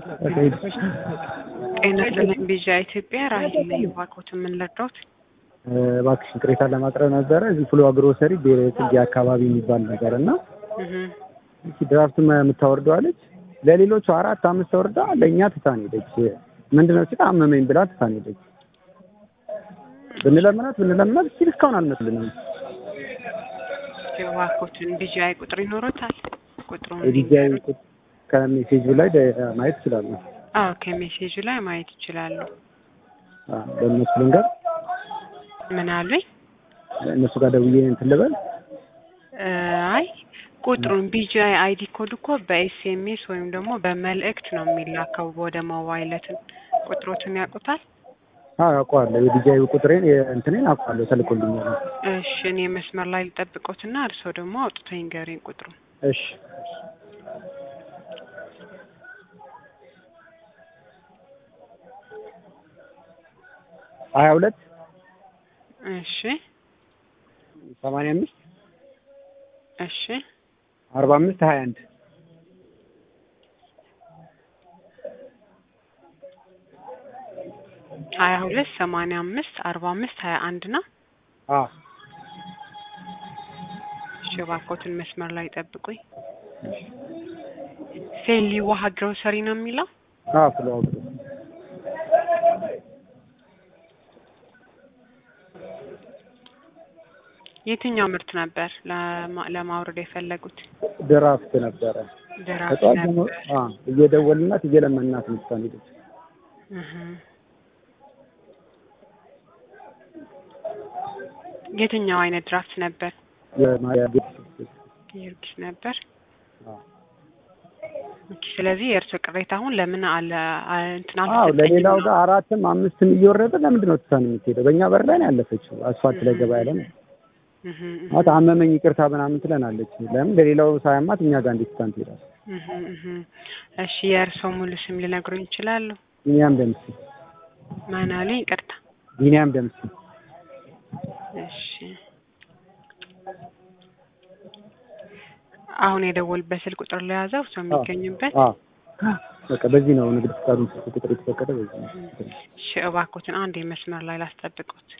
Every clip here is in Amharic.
ጤና ይስጥልኝ ቢዣ ኢትዮጵያ ራሂል ነኝ። እባክዎት ምን ልርዳዎት? እባክሽን ቅሬታ ለማቅረብ ነበረ። እዚህ ፍሎ ግሮሰሪ ብሔራዊ ጽጌ አካባቢ የሚባል ነገር እና እህ ድራፍት የምታወርደው አለች። ለሌሎቹ አራት አምስት ወርዳ ለእኛ ትታን ሄደች። ምንድነው ሲል አመመኝ ብላ ትታን ሄደች። ብንለምናት ብንለምናት ሲል እስካሁን አልመጡልንም። እባክዎትን ቢዣይ ቁጥር ይኖሮታል? ቁጥሩን የዲጂአይ ከሜሴጁ ላይ ደ- ማየት ይችላሉ። አዎ ከሜሴጁ ላይ ማየት ይችላሉ። አዎ፣ በእነሱ ልንገር፣ ምን አሉኝ? እነሱ ጋር ደውዬ እንትን ልበል። እ አይ ቁጥሩን ቢጂአይ አይዲ ኮድ እኮ በኤስኤምኤስ ወይም ደግሞ በመልእክት ነው የሚላከው ወደ ሞባይለትን ቁጥሮትን ያውቁታል? አዎ አውቀዋለሁ። የዲጂአይ ቁጥሬን እንትኔን አውቀዋለሁ፣ ተልኮልኛል። እሺ እኔ መስመር ላይ ልጠብቆትና እርስዎ ደግሞ አውጥቶ ይንገሩኝ ቁጥሩን። እሺ ሀያ ሁለት እሺ ሰማንያ አምስት እሺ አርባ አምስት ሀያ አንድ ሀያ ሁለት ሰማንያ አምስት አርባ አምስት ሀያ አንድ ነው። አዎ እሺ እባክዎትን መስመር ላይ ጠብቁኝ። ሴሊ ውሃ ግሮሰሪ ነው የሚለው? አዎ ፍሎ አግሮ የትኛው ምርት ነበር ለማ- ለማውረድ የፈለጉት? ድራፍት ነበረ። ድራፍት ከጠዋት ጀምሮ ነበር። አዎ እየደወልናት እየለመናት ነው ትታን ሄደች። እህ የትኛው አይነት ድራፍት ነበር? የማ- የጊዮርጊስ ጊዮርጊስ ነበር። አዎ ኦኬ፣ ስለዚህ የእርሶ ቅሬታ አሁን ለምን አለ አ- እንትን አዎ አልተሰጠኝም ለሌላው ነው? ጋር አራትም አምስትም እየወረደ ለምንድን ነው ትታን የምትሄደው? በእኛ በር ላይ ነው ያለፈችው። አስፋልት ላይ ገባ ያለ ነው። እህ እህ ማለት አመመኝ ይቅርታ ምናምን ትለናለች። ለምን ለሌላው ሳያማት እኛ ጋር እንዴት ትታን ትሄዳለች? እህ እህ እሺ የእርሶ ሙሉ ስም ሊነግሩኝ ይችላሉ? ቢኒያም ደምሴ ማን አሉኝ? ይቅርታ። ቢኒያም ደምሴ እሺ አሁን የደወልበት ስልክ ቁጥር ለያዘው እርሶ የሚገኙበት አዎ በቃ በዚህ ነው ንግድ ፍቃዱን ስልክ ቁጥር የተፈቀደ በዚህ ነው። እሺ እባክዎትን አንድ የመስመር ላይ ላስጠብቁት።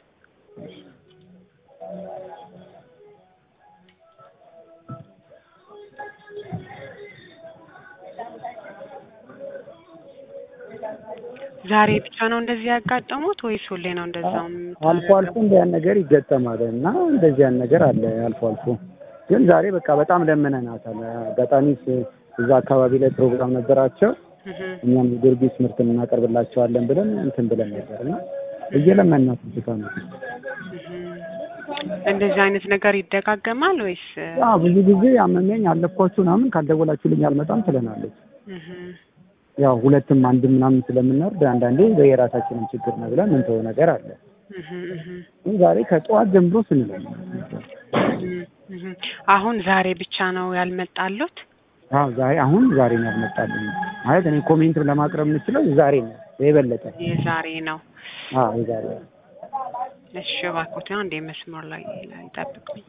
ዛሬ ብቻ ነው እንደዚህ ያጋጠሙት ወይስ ሁሌ ነው እንደዛው? አልፎ አልፎ እንዲያን ነገር ይገጠማል እና እንደዚህ ያን ነገር አለ አልፎ አልፎ። ግን ዛሬ በቃ በጣም ለምነናታል። አጋጣሚ ስ- እዛ አካባቢ ላይ ፕሮግራም ነበራቸው። እህ እኛም የጊዮርጊስ ምርት እናቀርብላቸዋለን ብለን እንትን ብለን ነበር እና እየለመናት ብቻ ነው። እህ እንደዚህ አይነት ነገር ይደጋገማል ወይስ? አዎ ብዙ ጊዜ አመመኝ አለፍኳችሁ ምናምን ካልደወላችሁልኝ አልመጣም ትለናለች። እህ ያው ሁለትም አንድም ምናምን ስለምንወርድ አንዳንዴ የራሳችንን ችግር ነው ብለን ምንተው ነገር አለ። እህ እህ ግን ዛሬ ከጠዋት ጀምሮ ስንለምን እህ አሁን ዛሬ ብቻ ነው ያልመጣሉት? አዎ ዛሬ አሁን ዛሬ ነው ያልመጣልኝ። ማለት እኔ ኮሜንት ለማቅረብ የምችለው ዛሬ ነው የበለጠ። የዛሬ ነው። አዎ የዛሬ እሺ እባክዎትን አንድ የመስመር ላይ ላይ ጠብቁኝ።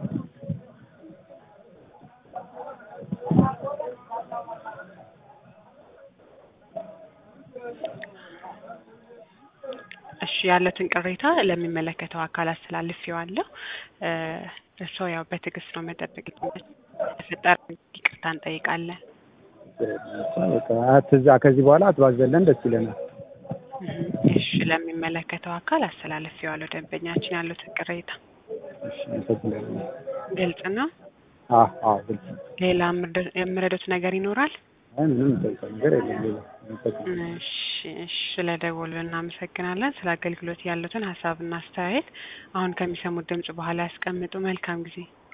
እሺ ያለትን ቅሬታ ለሚመለከተው አካል አስተላልፌዋለሁ። እ እርስዎ ያው በትዕግስት ነው መጠበቅ ተፈጠረ ይቅርታ እንጠይቃለን። በቃ አትዛ ከዚህ በኋላ አትባዘለን ደስ ይለናል። እህ እሺ ለሚመለከተው አካል አስተላልፌዋለሁ ደንበኛችን ያሉትን ቅሬታ። እሺ አመሰግናለሁ። ግልጽ ነው። አዎ አዎ ግልጽ ነው። ሌላ የምረዱ- የምረዱት ነገር ይኖራል? አይ ምንም የምጠይቀው ነገር የለም ሌላ። አመሰግናለሁ። እሺ እሺ ስለደወሉ እናመሰግናለን። ስለ አገልግሎት ያሉትን ሀሳብና አስተያየት አሁን ከሚሰሙት ድምጽ በኋላ ያስቀምጡ። መልካም ጊዜ